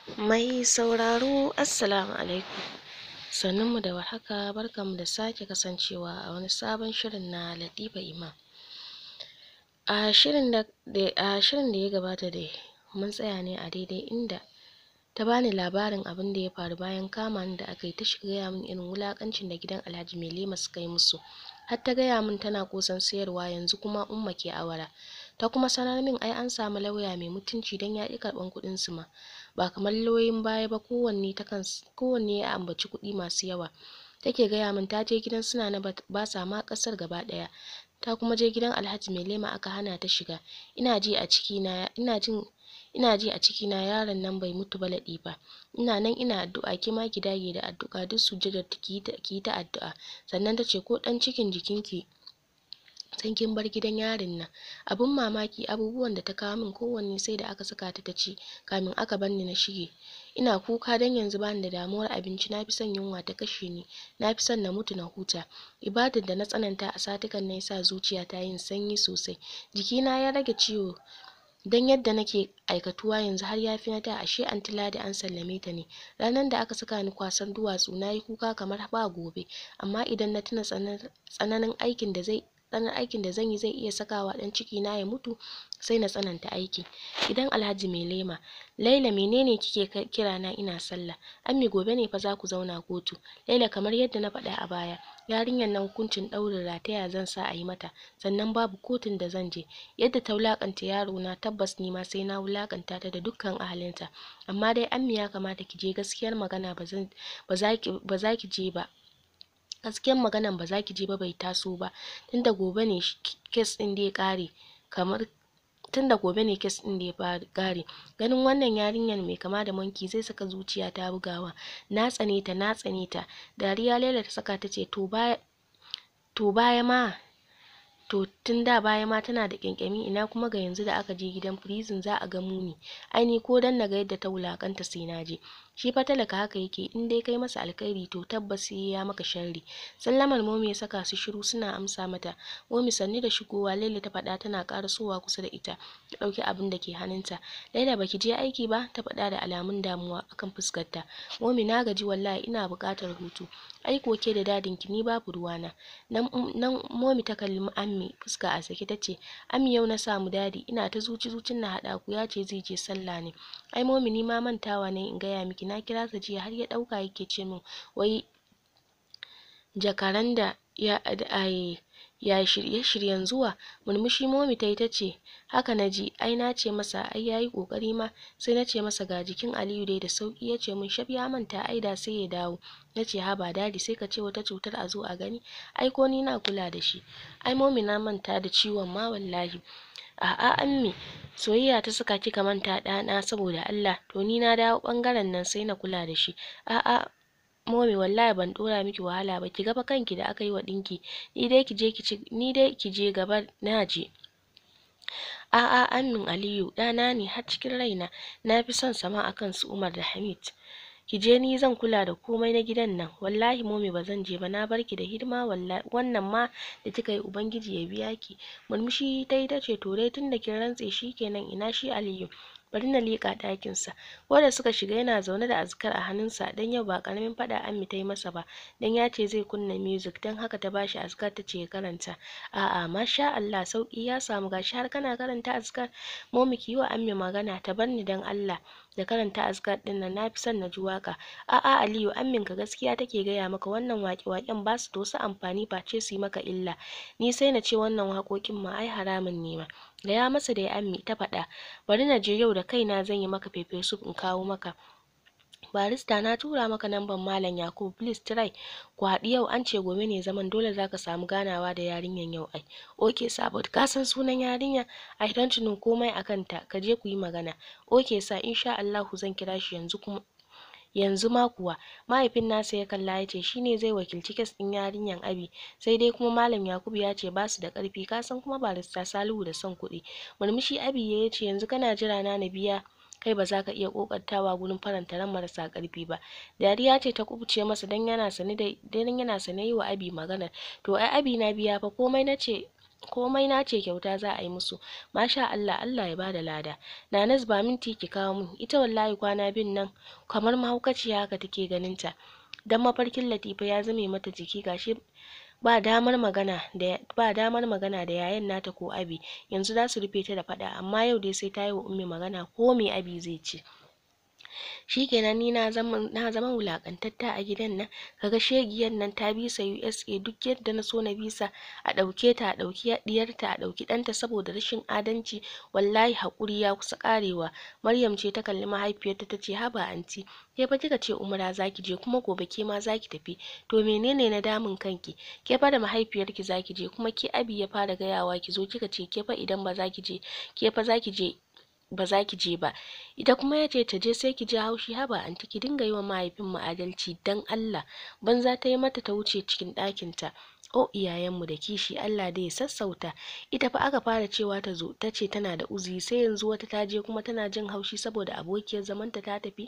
Mai sauraro Assalamu alaikum sannunmu da warhaka barkanmu da sake kasancewa a wani sabon shirin na Latifa Imam a shirin da a shirin da ya gabata dai mun tsaya ne a daidai inda ta bani labarin abin da ya faru bayan kama ni da aka yi ta gaya min irin wulaƙancin da gidan Alhaji Mailema suka yi musu har ta gaya min tana ƙosan sayarwa yanzu kuma Umma ke awara ta kuma sanar min ai an samu lauya mai mutunci don ya ƙi karɓan kuɗin su ma ba kamar lauyoyin baya ba kowanne ta kan kowanne ya ambaci kuɗi masu yawa take gaya min ta je gidan su Nana ba sa ma ƙasar gaba ɗaya ta kuma je gidan Alhaji Mailema aka hana ta shiga ina ji a ciki na ina jin ina ji a ciki na yaron nan bai mutu ba Latifa ina nan ina addu'a ki ma ki dage da addu'a duk sujjadar ki yi ta addu'a sannan ta ce ko ɗan cikin jikinki sai kin bar gidan yarin nan abun mamaki abubuwan da ta kawo min kowanne sai da aka saka ta ta ci kamin aka bar ni na shige ina kuka dan yanzu bani da damuwar abinci na fi son yunwa ta kashe ni na fi son na mutu na huta ibadar da na tsananta a satukan nan yasa zuciya ta yin sanyi sosai jikina ya rage ciwo dan yadda nake aikatuwa yanzu har ya fi na da ashe anty Ladi an sallame ta ne ranar da aka saka ni kwasan duwatsu na yi kuka kamar ba gobe amma idan na tuna tsananin aikin da zai tsananin aikin da zan yi zai iya sakawa ɗan ciki na ya mutu sai na tsananta aiki gidan Alhaji Mailema Laila menene kike kira na ina sallah Ammi gobe ne fa za ku zauna kotu Laila kamar yadda na faɗa a baya yarinyar nan hukuncin ɗaurin rataya zan sa a yi mata sannan babu kotun da zan je yadda ta wulaƙanta yaro na tabbas ni ma sai na wulaƙanta ta da dukkan ahalinta amma dai Ammi ya kamata ki je gaskiyar magana ba zan ba za ki je ba gaskiyar maganan ba za ki je ba bai taso ba tunda gobe ne kes ɗin da ya ƙare kamar tunda gobe ne kes ɗin da ya ƙare ganin wannan yarinyar mai kama da monkey zai saka zuciya ta bugawa na tsane ta na tsane ta dariya Laila ta saka ta ce to baya to baya ma to tun da baya ma tana da ƙyanƙyami ina kuma ga yanzu da aka je gidan prison za a ga muni ai ni ko dan naga yadda ta wulaƙanta sai na je shi fa talaka haka yake in dai kai masa alkhairi to tabbas sai ya maka sharri sallamar momi ya saka su shiru suna amsa mata momi sanni da shigowa Laila ta faɗa tana ƙarasowa kusa da ita ta ɗauki abin da ke hannunta Laila baki je aiki ba ta faɗa da alamun damuwa akan fuskarta momi na gaji wallahi ina buƙatar hutu ai ko ke da dadinki ni babu ruwana nan nan momi ta kalli ammi fuska a sake tace ammi yau na samu dadi ina ta zuci zucin na haɗa ku ya ce zai je sallah ne ai momi ni ma mantawa ne in gaya miki na kira sa jiya har ya ɗauka yake ce min wai jakaran da ya ya shirye shiryen zuwa murmushi momi tayi tace haka naji ai na ce masa ai yayi ƙoƙari ma sai na ce masa ga jikin Aliyu dai da sauki ya ce min shaf ya manta ai da sai ya dawo na ce haba dadi sai ka ce wata cutar a zo a gani ai ko ni na kula da shi ai momi na manta da ciwon ma wallahi a'a ammi soyayya ta saka kika manta ɗana saboda Allah to ni na dawo ɓangaren nan sai na kula da shi a'a momi wallahi ban ɗora miki wahala ba ki ga fa kanki da aka yi wa ɗinki ni dai ki je ki ci ni dai ki je gaba na je a'a ammin Aliyu ɗana ne har cikin raina na fi son sama akan su Umar da Hamid ki je ni zan kula da komai na gidan nan wallahi momi ba zan je ba na barki da hidima wallahi wannan ma da kika yi ubangiji ya biya ki murmushi tayi tace to dai tunda kin rantse shikenan ina shi Aliyu bari na leƙa ɗakin sa ko da suka shiga yana zaune da azkar a hannunsa dan yau ba ƙaramin faɗa Ammi tayi masa ba dan ya ce zai kunna music dan haka ta bashi azkar tace ya karanta a'a masha Allah sauki ya samu gashi har kana karanta azkar momi ki yi wa Ammi magana ta barni dan Allah da karanta azkar ɗin nan na fi son na ji waƙa a'a Aliyu ammin ka gaskiya take gaya maka wannan waƙe-waƙen ba su da wasu amfani face su yi maka illa ni sai na ce wannan waƙoƙin ma ai haramun ne ma gaya masa da ya ammi ta faɗa bari na je yau da kaina zan yi maka pepper soup in kawo maka barista na tura maka namban malam Yakubu please try ku haɗu yau an ce gobe ne zaman dole zaka samu ganawa da yarinyan yau ai okay sabot ka san sunan yarinya I don't know komai akan ta ka je ku yi magana okay sa insha Allahu zan kira shi yanzu kuma yanzu ma kuwa mahaifin nasa ya kalla ya ce shine zai wakilci kes ɗin yarinyan Abi sai dai kuma malam Yakubu ya ce basu da ƙarfi ka san kuma barista Salihu da son kuɗi murmushi Abi ya ce yanzu kana jira na na biya kai ba za ka iya ƙoƙartawa gurin faranta ran marasa ƙarfi ba dariya ce ta kubuce masa dan yana sane da dan yana sane yi wa Abi magana to ai Abi na biya fa komai na ce komai na ce kyauta za a yi musu masha Allah Allah ya bada lada Nanas ba minti ki kawo min ita wallahi kwana bin nan kamar mahaukaciya haka take ganin ta dan mafarkin Latifa ya zame mata jiki gashi ba damar magana da ba damar magana da yayan nata ko Abi yanzu za su rufe ta da faɗa amma yau dai sai ta yi wa Ummi magana ko me Abi zai ce shikenan ni na zama na zama wulakantatta a gidan nan kaga shegiyan nan ta bisa USA duk yadda na so na bisa a ɗauke ta a ɗauki diyarta a ɗauki ɗanta saboda rashin adalci wallahi haƙuri ya kusa ƙarewa Maryam ce ta kalli mahaifiyarta ta ce haba anti ke fa kika ce umra zaki je kuma gobe ke ma zaki tafi to menene na damun kanki ke fa da mahaifiyarki zaki je kuma ke abi ya fara gayawa ki zo kika ce ke fa idan ba zaki je ke fa zaki je ba za ki je ba ita kuma ya ce ta je sai ki ji haushi haba anti ki dinga yi wa mahaifin mu adalci dan Allah banza ta yi mata ta wuce cikin ɗakin ta o iyayenmu da kishi Allah dai ya sassauta ita fa aka fara cewa ta zo ta ce tana da uzuri sai yanzu wata ta je kuma tana jin haushi saboda abokiyar zamanta ta tafi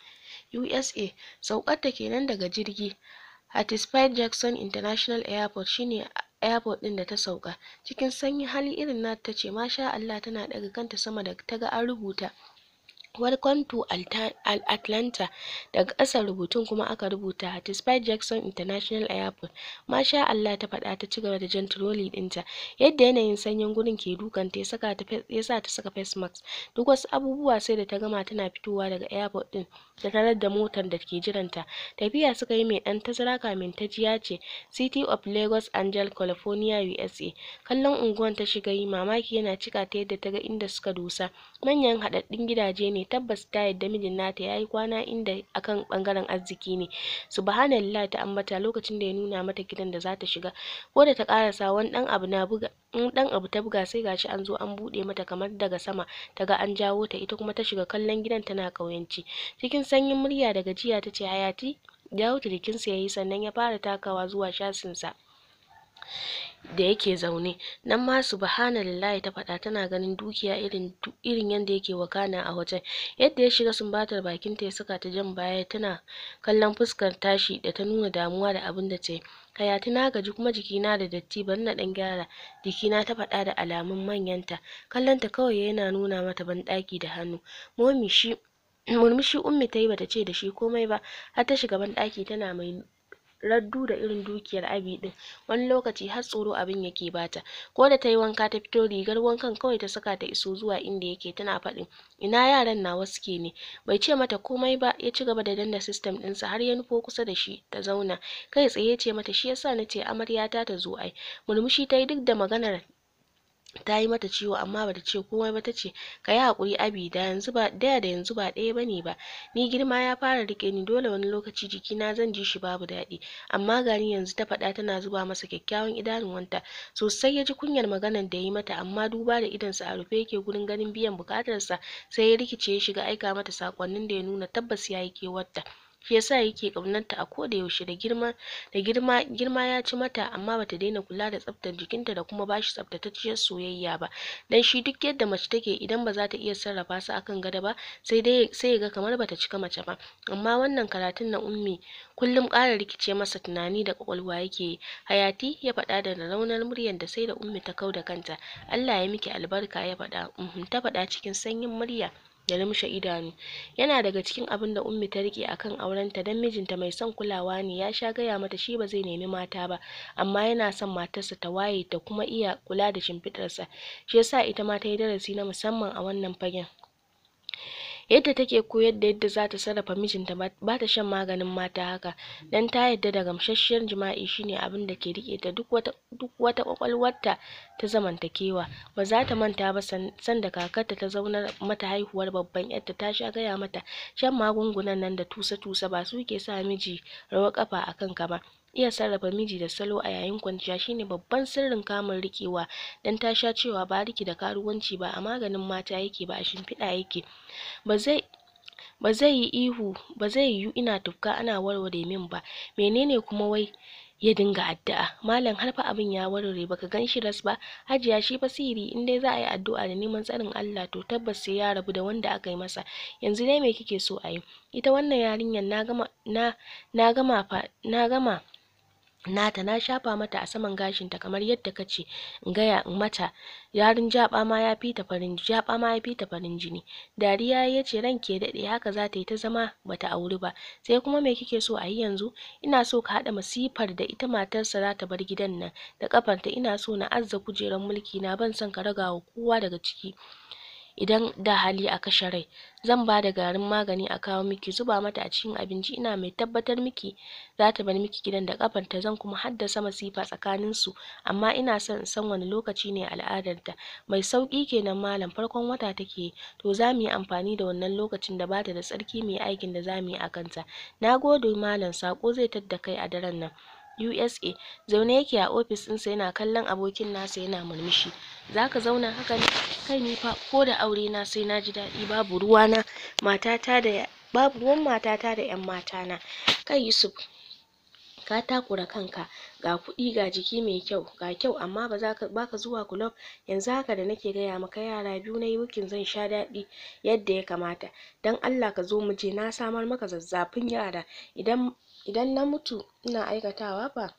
USA saukar ta kenan daga jirgi Hattiesburg Jackson International Airport shine airport din da ta sauka cikin sanyin hali irin nata tace masha Allah tana daga kanta sama da ta ga an rubuta Welcome to Atlanta daga ƙasar rubutun kuma aka rubuta Hattiesburg Jackson International Airport masha Allah ta faɗa ta cigaba da jan trolley ɗinta yadda yanayin sanyin gurin ke dukanta ya saka ta ya sa ta saka face mask duk wasu abubuwa sai da ta gama tana fitowa daga airport ɗin ta tarar da motar da ke jiranta tafiya suka yi mai ɗan tazara kamin ta ji ya ce City of Lagos Angel California USA kallon unguwan ta shiga yi mamaki yana cika ta yadda ta ga inda suka dosa manyan haɗaɗɗun gidaje ne tabbas ta yadda mijin nata yayi kwana inda akan ɓangaren arziki ne subhanallah ta ambata lokacin da ya nuna mata gidan da zata shiga ko da ta ƙarasa wani ɗan abu na buga in ɗan abu ta buga sai gashi an zo an buɗe mata kamar daga sama ta ga an jawo ta ita kuma ta shiga kallon gidan tana ƙauyanci cikin sanyin murya da gajiya ta ce hayati jawo ta jikinsa ya yi sannan ya fara takawa zuwa shasinsa da yake zaune nan ma subhanallahi ta faɗa tana ganin dukiya irin irin yadda yake wakana a wajen yadda ya shiga sumbatar bakinta ya saka ta jan baya tana kallon fuskar tashi da ta nuna damuwa da abin da ta yi hayati na gaji kuma jikina da datti bari na ɗan gyara jikina ta faɗa da alamun manyanta kallonta kawai yana nuna mata banɗaki da hannu momi shi murmushi ummi ta yi bata ce da shi komai ba har ta shiga banɗaki tana mai raddu da irin dukiyar abi din wani lokaci har tsoro abin yake bata ko da tayi wanka ta fito rigar wankan kawai ta saka ta iso zuwa inda yake tana faɗin ina yaran nawa suke ne bai ce mata komai ba ya ci gaba da danna system ɗinsa har ya nufo kusa da shi ta zauna kai tsaye ce mata shi yasa nace amaryata ta zo ai murmushi tayi duk da maganar ta yi mata ciwo amma bata ce komai ba ta ce ka yi haƙuri abi da yanzu ba da da yanzu ba ɗaya bane ba ni girma ya fara riƙe ni dole wani lokaci jikina zan ji shi babu daɗi amma gani yanzu ta faɗa tana zuba masa kyakkyawan idanuwanta sosai ya ji kunyar maganar da ya yi mata amma duba da idonsa a rufe yake gurin ganin biyan buƙatarsa sai ya rikice ya shiga aika mata saƙonnin da ya nuna tabbas ya yi kewarta shi yasa yake ƙaunarta a koda yaushe da girma da girma girma ya ci mata amma bata daina kula da tsaftar jikinta da kuma bashi tsaftatacciyar soyayya ba dan shi duk yadda mace take idan ba za ta iya sarrafa su akan gado ba sai dai sai ya ga kamar bata cika mace ba amma wannan karatun na ummi kullum ƙara rikice masa tunani da ƙwaƙwalwa yake yi hayati ya faɗa da raunar muryar da sai da ummi ta kau da kanta Allah ya miki albarka ya faɗa uhum ta faɗa cikin sanyin murya da lumshe idanu yana daga cikin abin da ummi ta rike akan aurenta dan mijinta mai son kulawa ne ya sha gaya mata shi ba zai nemi mata ba amma yana son matarsa ta waye ta kuma iya kula da shimfiɗarsa shi yasa ita ma ta yi darasi na musamman a wannan fagen yadda take koyar da yadda za ta sarrafa mijinta ba ta shan maganin mata haka dan ta yadda da gamsasshiyar jima'i shine abin da ke rike ta duk wata duk wata kwakwalwarta ta zamantakewa ba za ta manta ba sanda kakarta ta zaunar mata haihuwar babban yarta ta sha gaya mata shan magungunan nan da tusa tusa ba su ke sa miji rawar kafa a kanka ba iya sarrafa miji da salo a yayin kwanciya shine babban sirrin kamun rikewa dan ta sha cewa bariki da karuwanci ba a maganin mata yake ba a shimfiɗa yake ba zai ba zai yi ihu ba zai yiwu ina tufka ana warware min ba menene kuma wai ya dinga addu'a malam har fa abin ya warware baka gan shi ras ba hajiya shi fa sihiri in dai za a yi addu'a da neman tsarin Allah to tabbas sai ya rabu da wanda aka yi masa yanzu dai me kike so a yi ita wannan yarinyar na gama na na gama fa na gama nata na shafa mata a saman gashinta kamar yadda ka ce in gaya in mata yarin jaɓa ma ya fi ta farin jaɓa ma ya fi ta farin jini dariya ya ce ranki ya daɗe haka za ta yi ta zama bata auri ba sai kuma me kike so a yi yanzu ina so ka haɗa masifar da ita matarsa za ta bar gidan nan da ƙafarta ina so na azza kujerar mulki na ban son ka raga wa kowa daga ciki idan da hali a kashe rai zan ba da garin magani a kawo miki zuba mata a cikin abinci ina mai tabbatar miki za ta bar miki gidan da ƙafarta zan kuma haddasa masifa tsakanin su amma ina son in san wani lokaci ne al'adarta mai sauƙi kenan malam farkon wata take to za mu yi amfani da wannan lokacin da bata da tsarki mai aikin da za mu yi a kanta na gode malam saƙo zai tadda kai a daren nan USA zaune yake a ofis ɗinsa yana kallon abokin nasa yana murmushi zaka zauna haka ne kai ni fa ko da aure na sai na ji daɗi babu ruwana matata da babu ruwan matata da ƴan matana kai Yusuf ka takura kanka ga kuɗi ga jiki mai kyau ga kyau amma ba za ka baka zuwa kulob yanzu haka da nake gaya maka yara biyu na yi wukin zan sha daɗi yadda ya kamata don Allah ka zo mu je na samar maka zazzafin yara idan idan na mutu ina aikatawa fa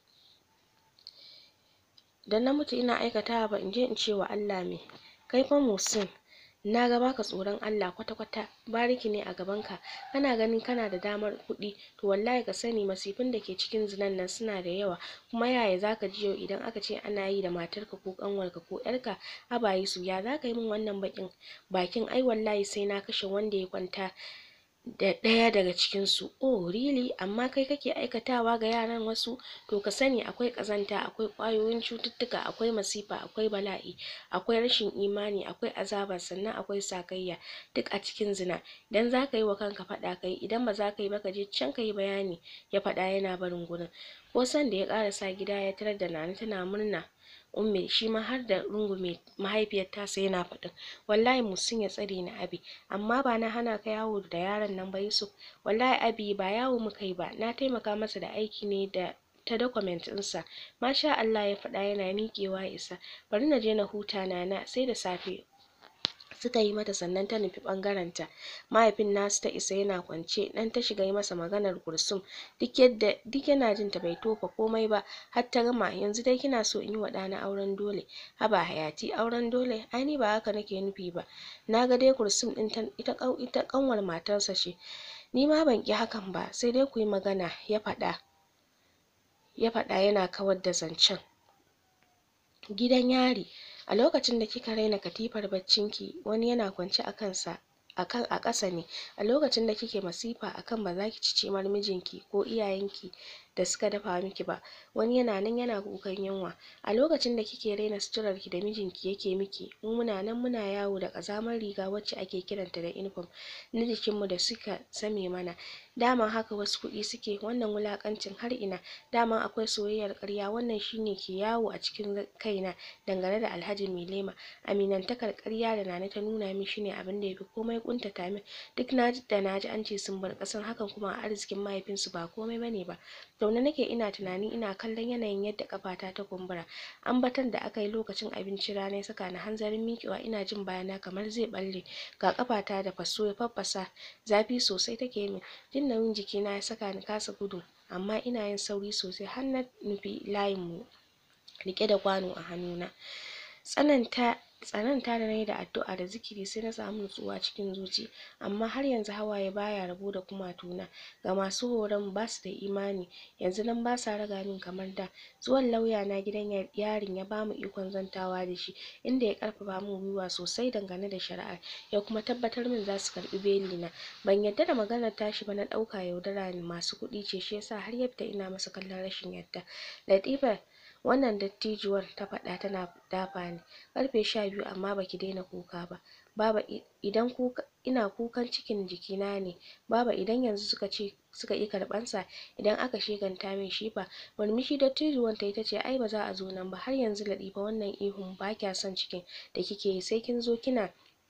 idan na mutu ina aikatawa ba in je in ce wa Allah me kai fa Musin na ga baka tsoron Allah kwata-kwata bariki ne a gabanka kana ganin kana da damar kuɗi to wallahi ka sani masifin da ke cikin zinan nan suna da yawa kuma yaya zaka ji yau idan aka ce ana yi da matarka ko ƙanwarka ko ƴarka haba Yusuf ya zaka yi min wannan baƙin bakin ai wallahi sai na kashe wanda ya kwanta da ɗaya daga cikin su oh really amma kai kake aikatawa ga yaran wasu to ka sani akwai ƙazanta akwai ƙwayoyin cututtuka akwai masifa akwai bala'i akwai rashin imani akwai azaba sannan akwai sakayya duk a cikin zina idan zaka yi wa kanka faɗa kai idan ba za ka yi ba ka je can ka yi bayani ya faɗa yana barin gurin ko san da ya ƙarasa gida ya tarar da Nana tana murna ummi shi ma har da rungume mahaifiyar tasa yana faɗin wallahi Musin ya tsare ni abi amma ba na hana ka yawo da yaron nan ba Yusuf wallahi abi ba yawo muka yi ba na taimaka masa da aiki ne da ta document ɗinsa masha Allah ya faɗa yana miƙewa ya isa bari na je na huta Nana sai da safe suka yi mata sannan ta nufi ɓangarenta mahaifin nasu ta isa yana kwance dan ta shiga yi masa maganar kursum duk yadda duk yana jin ta bai tofa komai ba har ta gama yanzu dai kina so in yi wa ɗana auren dole haba hayati auren dole ai ni ba haka nake nufi ba na ga dai kursum ɗin ita ita ƙanwar matarsa ce ni ma ban ƙi hakan ba sai dai ku yi magana ya faɗa ya faɗa yana kawar da zancen gidan yari a lokacin da kika raina katifar baccinki wani yana kwance a kansa akan a ƙasa ne a lokacin da kike masifa akan ba za ki ci cimar mijinki ko iyayenki da suka dafa miki ba wani yana nan yana kukan yunwa a lokacin da kike raina suturarki da mijinki yake miki mu muna nan muna yawo da ƙazamar riga wacce ake kiranta da uniform na jikinmu da suka zame mana daman haka wasu kuɗi suke wannan wulaƙancin har ina daman akwai soyayyar ƙarya wannan shine ke yawo a cikin kaina dangane da Alhaji Mailema aminantakar ƙarya da Nana ta nuna min shine abin da yafi komai ƙuntata min duk naji da naji an ce sun bar ƙasar hakan kuma a arzikin mahaifinsu ba komai bane ba zaune nake ina tunani ina kallon yanayin yadda ƙafata ta kumbura ambaton da aka yi lokacin abincin rana ya saka ni hanzarin miƙewa ina jin bayana kamar zai ɓalle ga ƙafata da faso ya faffasa zafi sosai take min jin nauyin jikina ya saka ni kasa gudu amma ina yin sauri sosai har na nufi layin mu riƙe da kwano a hannuna tsananta tsananta da nayi da addu'a da zikiri sai na samu nutsuwa cikin zuci amma har yanzu hawaye baya rabo da kumatuna ga masu horon basu da imani yanzu nan basa raga min kamar da zuwan lauya na gidan yarin ya bamu ikon zantawa da shi inda ya ƙarfafa min gwiwa sosai dangane da shari'ar ya kuma tabbatar min zasu karɓi beli na ban yadda da maganar tashi ba na ɗauka yaudara ne masu kuɗi ce shi yasa har yadda ina masa kallon rashin yadda Latifa wannan dattijuwar ta faɗa tana dafa ni ƙarfe sha biyu amma baki daina kuka ba baba idan kuka ina kukan cikin jikina ne baba idan yanzu suka ce suka ƙi karɓan sa idan aka sheganta min shi fa murmushi dattijuwar tayi tace ai ba za a zo nan ba har yanzu Latifa wannan ihun ba kya son cikin da kike yi sai kin zo kina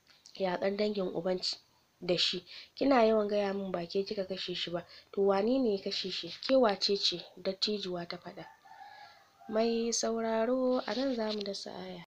yaƙar dangin uban da shi kina yawan gaya min ba ke kika kashe shi ba to wane ne ya kashe shi ke wace ce dattijuwa ta faɗa mai sauraro a nan zamu dasa aya